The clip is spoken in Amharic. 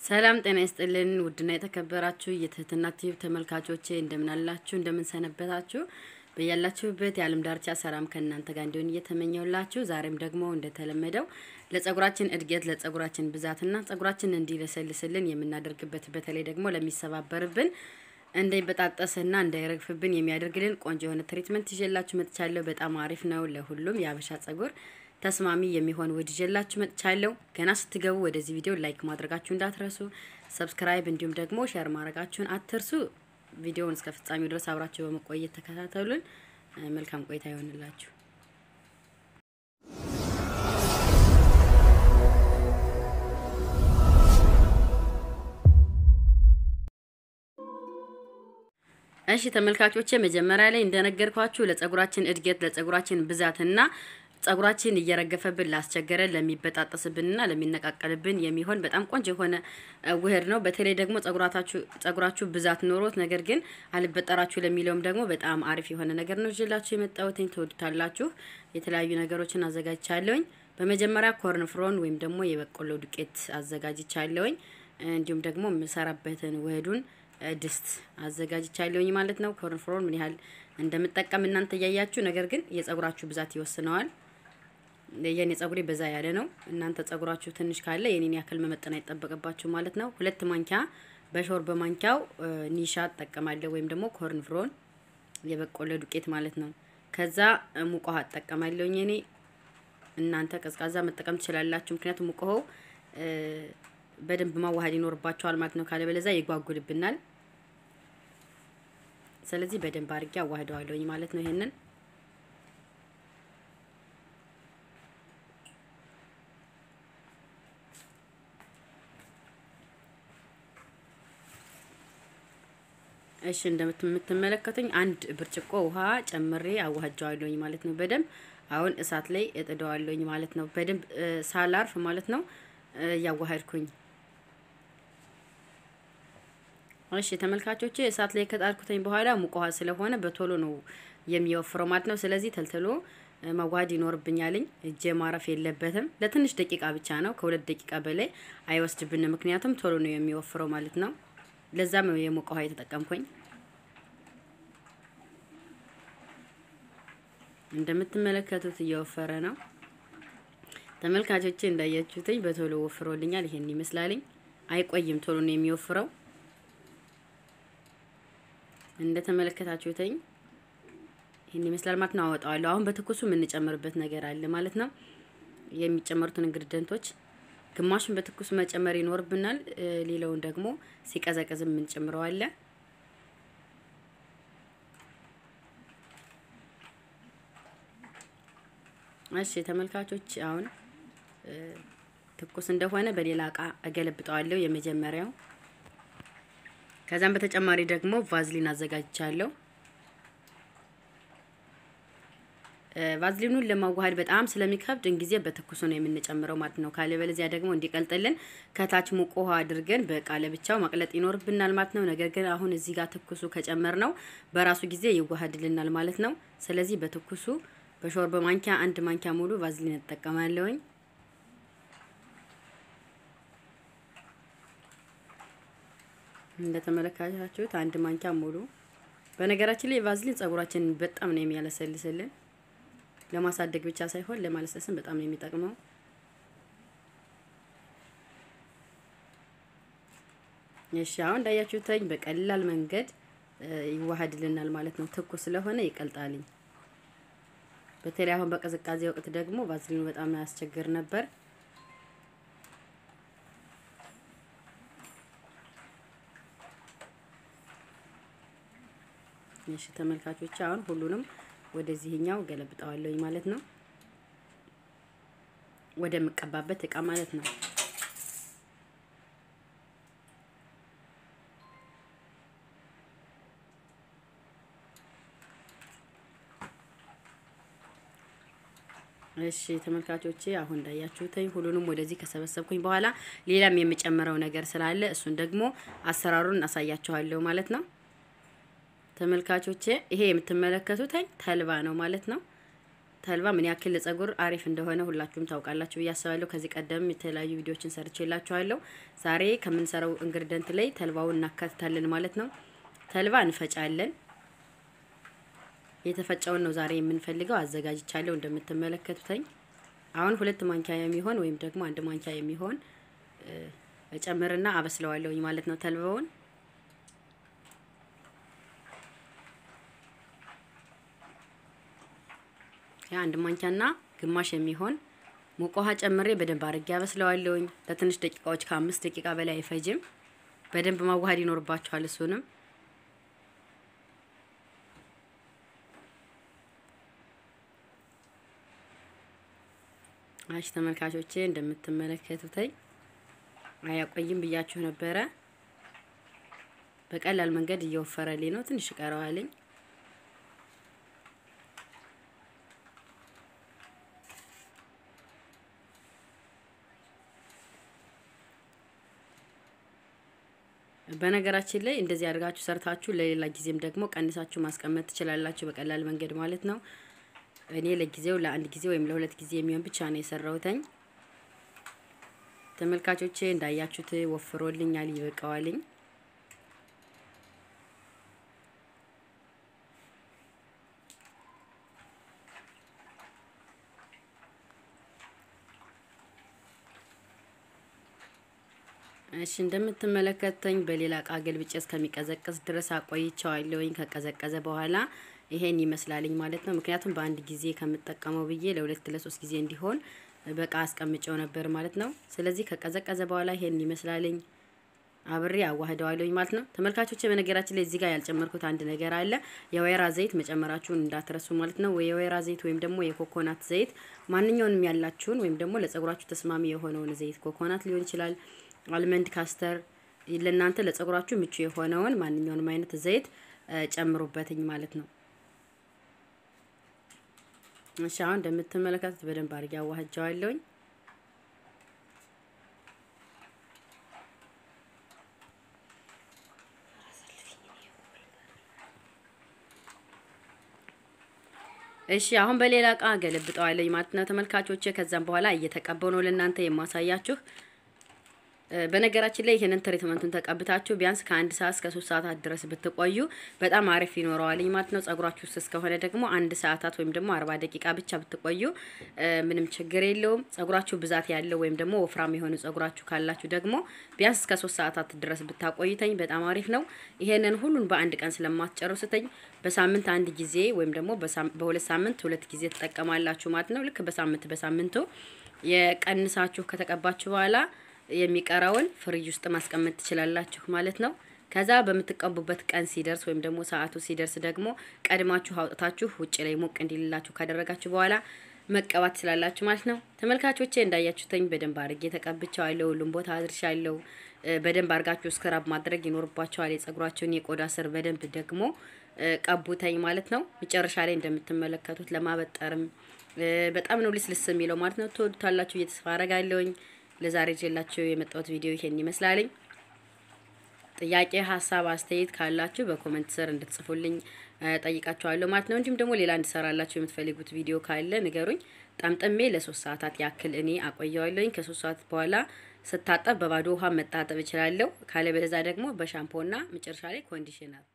ሰላም ጤና ይስጥልን። ውድና የተከበራችሁ የትህትና ቲዩብ ተመልካቾቼ እንደምን አላችሁ? እንደምን ሰነበታችሁ? በያላችሁበት የዓለም ዳርቻ ሰላም ከእናንተ ጋር እንዲሆን እየተመኘውላችሁ ዛሬም ደግሞ እንደተለመደው ለጸጉራችን እድገት ለጸጉራችን ብዛትና ጸጉራችን እንዲለሰልስልን የምናደርግበት በተለይ ደግሞ ለሚሰባበርብን እንዳይበጣጠስና እንዳይረግፍብን የሚያደርግልን ቆንጆ የሆነ ትሪትመንት ይዤላችሁ መጥቻለሁ። በጣም አሪፍ ነው። ለሁሉም የአበሻ ጸጉር ተስማሚ የሚሆን ውህድ ይዤላችሁ መጥቻለሁ። ገና ስትገቡ ወደዚህ ቪዲዮ ላይክ ማድረጋችሁ እንዳትረሱ፣ ሰብስክራይብ እንዲሁም ደግሞ ሼር ማድረጋችሁን አትርሱ። ቪዲዮውን እስከ ፍጻሜው ድረስ አብራችሁ በመቆየት ተከታተሉን። መልካም ቆይታ ይሆንላችሁ። እሺ ተመልካቾቼ መጀመሪያ ላይ እንደነገርኳችሁ ለጸጉራችን እድገት ለጸጉራችን ብዛትና ጸጉራችን እየረገፈብን ላስቸገረን ለሚበጣጠስብንና ለሚነቃቀልብን የሚሆን በጣም ቆንጆ የሆነ ውህድ ነው። በተለይ ደግሞ ጸጉራታችሁ ጸጉራችሁ ብዛት ኖሮት ነገር ግን አልበጠራችሁ ለሚለውም ደግሞ በጣም አሪፍ የሆነ ነገር ነው ይዤላችሁ የመጣሁትኝ። ትወዱታላችሁ። የተለያዩ ነገሮችን አዘጋጅቻለሁኝ። በመጀመሪያ ኮርን ፍሮን ወይም ደግሞ የበቆሎ ዱቄት አዘጋጅቻለሁኝ። እንዲሁም ደግሞ የምሰራበትን ውህዱን ድስት አዘጋጅቻለሁኝ ማለት ነው። ኮርን ፍሮን ምን ያህል እንደምጠቀም እናንተ እያያችሁ፣ ነገር ግን የጸጉራችሁ ብዛት ይወስነዋል። የኔ ጸጉሬ በዛ ያለ ነው። እናንተ ጸጉራችሁ ትንሽ ካለ የኔን ያክል መመጠን አይጠበቅባችሁ ማለት ነው። ሁለት ማንኪያ በሾር በማንኪያው ኒሻ እጠቀማለሁ ወይም ደግሞ ኮርን ፍሮን የበቆሎ ዱቄት ማለት ነው። ከዛ ሙቅ ውሃ እጠቀማለሁኝ እኔ እናንተ ቀዝቃዛ መጠቀም ትችላላችሁ። ምክንያቱም ሙቅ ውሃው በደንብ ማዋሃድ ይኖርባቸዋል ማለት ነው። ካለበለዛ ይጓጉልብናል። ስለዚህ በደንብ አድርጌ አዋህደዋለሁኝ ማለት ነው። ይሄንን እሺ እንደምትመለከቱኝ አንድ ብርጭቆ ውሃ ጨምሬ አዋህጃዋለሁኝ ማለት ነው። በደንብ አሁን እሳት ላይ እጥደዋለሁኝ ማለት ነው። በደንብ ሳላርፍ ማለት ነው እያዋሃድኩኝ እሺ ተመልካቾቼ እሳት ላይ ከጣድኩተኝ በኋላ ሙቅ ውሃ ስለሆነ በቶሎ ነው የሚወፍረው ማለት ነው። ስለዚህ ተልትሎ መዋሃድ ይኖርብኛልኝ። እጄ ማረፍ የለበትም። ለትንሽ ደቂቃ ብቻ ነው፣ ከሁለት ደቂቃ በላይ አይወስድብንም። ምክንያቱም ቶሎ ነው የሚወፍረው ማለት ነው። ለዛም ነው የሞቀ ውሃ የተጠቀምኩኝ። እንደምትመለከቱት እየወፈረ ነው ተመልካቾቼ። እንዳያችሁትኝ በቶሎ ወፍሮልኛል። ይሄን ይመስላልኝ። አይቆይም፣ ቶሎ ነው የሚወፍረው እንደተመለከታችሁትኝ ይህን ይመስላል ማለት ነው። አወጣዋለሁ። አሁን በትኩሱ የምንጨምርበት ነገር አለ ማለት ነው። የሚጨመሩትን ኢንግሪዲየንቶች ግማሹን በትኩሱ መጨመር ይኖርብናል። ሌላውን ደግሞ ሲቀዘቅዝ የምንጨምረው አለ። እሺ ተመልካቾች አሁን ትኩስ እንደሆነ በሌላ እቃ እገለብጠዋለሁ የመጀመሪያው ከዛም በተጨማሪ ደግሞ ቫዝሊን አዘጋጅቻለሁ። ቫዝሊኑን ለማዋሃድ በጣም ስለሚከብድ እንጊዜ በትኩሱ ነው የምንጨምረው ማለት ነው። ካለበለዚያ ደግሞ እንዲቀልጥልን ከታች ሙቅ ውሃ አድርገን በእቃ ለብቻው ማቅለጥ ይኖርብናል ማለት ነው። ነገር ግን አሁን እዚህ ጋር ትኩሱ ከጨመር ነው በራሱ ጊዜ ይዋሃድልናል ማለት ነው። ስለዚህ በትኩሱ በሾር በማንኪያ አንድ ማንኪያ ሙሉ ቫዝሊን እጠቀማለሁኝ። እንደተመለከታችሁት አንድ ማንኪያ ሙሉ። በነገራችን ላይ ቫዝሊን ጸጉራችንን በጣም ነው የሚያለሰልስልን። ለማሳደግ ብቻ ሳይሆን ለማለስለስም በጣም ነው የሚጠቅመው። እሺ አሁን እንዳያችሁትኝ በቀላል መንገድ ይዋሃድልናል ማለት ነው። ትኩስ ስለሆነ ይቀልጣልኝ። በተለይ አሁን በቅዝቃዜ ወቅት ደግሞ ቫዝሊኑ በጣም ያስቸግር ነበር። እሺ ተመልካቾች አሁን ሁሉንም ወደዚህኛው ገለብጠዋለሁኝ ማለት ነው። ወደ ምቀባበት እቃ ማለት ነው። እሺ ተመልካቾቼ አሁን እንዳያችሁትኝ ሁሉንም ወደዚህ ከሰበሰብኩኝ በኋላ ሌላም የምጨምረው ነገር ስላለ እሱን ደግሞ አሰራሩን አሳያችኋለሁ ማለት ነው። ተመልካቾቼ ይሄ የምትመለከቱት ተልባ ነው ማለት ነው። ተልባ ምን ያክል ለጸጉር አሪፍ እንደሆነ ሁላችሁም ታውቃላችሁ ብዬ አስባለሁ። ከዚህ ቀደም የተለያዩ ቪዲዮዎችን ሰርቼላችኋለሁ። ዛሬ ከምንሰራው ኢንግሪደንት ላይ ተልባውን እናካትታለን ማለት ነው። ተልባ እንፈጫለን። የተፈጨውን ነው ዛሬ የምንፈልገው። አዘጋጅቻለሁ እንደምትመለከቱትኝ። አሁን ሁለት ማንኪያ የሚሆን ወይም ደግሞ አንድ ማንኪያ የሚሆን እጨምርና አበስለዋለሁኝ ማለት ነው ተልባውን አንድ ማንኪያና ግማሽ የሚሆን ሙቅ ውሃ ጨምሬ በደንብ አድርጌ አበስለዋለሁኝ ለትንሽ ደቂቃዎች ከአምስት ደቂቃ በላይ አይፈጅም። በደንብ ማዋሃድ ይኖርባችኋል። እሱንም አሽ ተመልካቾቼ እንደምትመለከቱትኝ አያቆይም ብያችሁ ነበረ። በቀላል መንገድ እየወፈረልኝ ነው። ትንሽ ቀረዋልኝ። በነገራችን ላይ እንደዚህ አድርጋችሁ ሰርታችሁ ለሌላ ጊዜም ደግሞ ቀንሳችሁ ማስቀመጥ ትችላላችሁ፣ በቀላል መንገድ ማለት ነው። እኔ ለጊዜው ለአንድ ጊዜ ወይም ለሁለት ጊዜ የሚሆን ብቻ ነው የሰራሁትኝ። ተመልካቾቼ እንዳያችሁት ወፍሮልኛል፣ ይበቃዋልኝ። እሺ እንደምትመለከተኝ በሌላ እቃ ገልብጬ እስከሚቀዘቅዝ ድረስ አቆይቸዋለሁኝ። ከቀዘቀዘ በኋላ ይሄን ይመስላልኝ ማለት ነው። ምክንያቱም በአንድ ጊዜ ከምጠቀመው ብዬ ለሁለት ለሶስት ጊዜ እንዲሆን በቃ አስቀምጨው ነበር ማለት ነው። ስለዚህ ከቀዘቀዘ በኋላ ይሄን ይመስላልኝ። አብሬ አዋህደዋለሁኝ ማለት ነው። ተመልካቾች በነገራችን ላይ እዚህ ጋር ያልጨመርኩት አንድ ነገር አለ። የወይራ ዘይት መጨመራችሁን እንዳትረሱ ማለት ነው። የወይራ ዘይት ወይም ደግሞ የኮኮናት ዘይት ማንኛውንም ያላችሁን ወይም ደግሞ ለጸጉራችሁ ተስማሚ የሆነውን ዘይት ኮኮናት ሊሆን ይችላል አልመንድ ካስተር ለእናንተ ለጸጉራችሁ ምቹ የሆነውን ማንኛውንም አይነት ዘይት ጨምሩበትኝ ማለት ነው። እሺ አሁን እንደምትመለከቱት በደንብ አድርጌ አዋህጃዋለሁኝ። እሺ አሁን በሌላ እቃ ገለብጠዋለኝ ማለት ነው ተመልካቾቼ። ከዛም በኋላ እየተቀበው ነው ለእናንተ የማሳያችሁ። በነገራችን ላይ ይሄንን ትሪትመንቱን ተቀብታችሁ ቢያንስ ከአንድ ሰዓት እስከ ሶስት ሰዓታት ድረስ ብትቆዩ በጣም አሪፍ ይኖረዋልኝ ማለት ነው። ጸጉራችሁ ስስ ከሆነ ደግሞ አንድ ሰዓታት ወይም ደግሞ አርባ ደቂቃ ብቻ ብትቆዩ ምንም ችግር የለውም። ጸጉራችሁ ብዛት ያለው ወይም ደግሞ ወፍራም የሆኑ ጸጉራችሁ ካላችሁ ደግሞ ቢያንስ እስከ ሶስት ሰዓታት ድረስ ብታቆይተኝ በጣም አሪፍ ነው። ይሄንን ሁሉን በአንድ ቀን ስለማትጨርሱተኝ በሳምንት አንድ ጊዜ ወይም ደግሞ በሁለት ሳምንት ሁለት ጊዜ ትጠቀማላችሁ ማለት ነው። ልክ በሳምንት በሳምንቱ የቀንሳችሁ ከተቀባችሁ በኋላ የሚቀረውን ፍሪጅ ውስጥ ማስቀመጥ ትችላላችሁ ማለት ነው። ከዛ በምትቀቡበት ቀን ሲደርስ ወይም ደግሞ ሰዓቱ ሲደርስ ደግሞ ቀድማችሁ አውጥታችሁ ውጭ ላይ ሞቅ እንዲልላችሁ ካደረጋችሁ በኋላ መቀባት ትችላላችሁ ማለት ነው። ተመልካቾቼ እንዳያችሁተኝ በደንብ አድርጌ ተቀብቻለሁ። ሁሉም ቦታ አድርሻለሁ። በደንብ አድርጋችሁ ስክራብ ማድረግ ይኖርባችኋል። የጸጉራችሁን የቆዳ ስር በደንብ ደግሞ ቀቡተኝ ማለት ነው። መጨረሻ ላይ እንደምትመለከቱት ለማበጠርም በጣም ነው ልስልስ የሚለው ማለት ነው። ትወዱታላችሁ እየተስፋ አረጋለሁኝ። ለዛሬ ይዤላችሁ የመጣሁት ቪዲዮ ይሄን ይመስላልኝ። ጥያቄ፣ ሀሳብ፣ አስተያየት ካላችሁ በኮመንት ስር እንድትጽፉልኝ ጠይቃችኋለሁ ማለት ነው። እንዲሁም ደግሞ ሌላ እንድሰራላችሁ የምትፈልጉት ቪዲዮ ካለ ንገሩኝ። ጠምጥሜ ለሶስት ሰዓታት ያክል እኔ አቆየዋለሁኝ። ከሶስት ሰዓት በኋላ ስታጠብ በባዶ ውሃ መታጠብ እችላለሁ። ካለበለዛ ደግሞ በሻምፖና መጨረሻ ላይ ኮንዲሽነር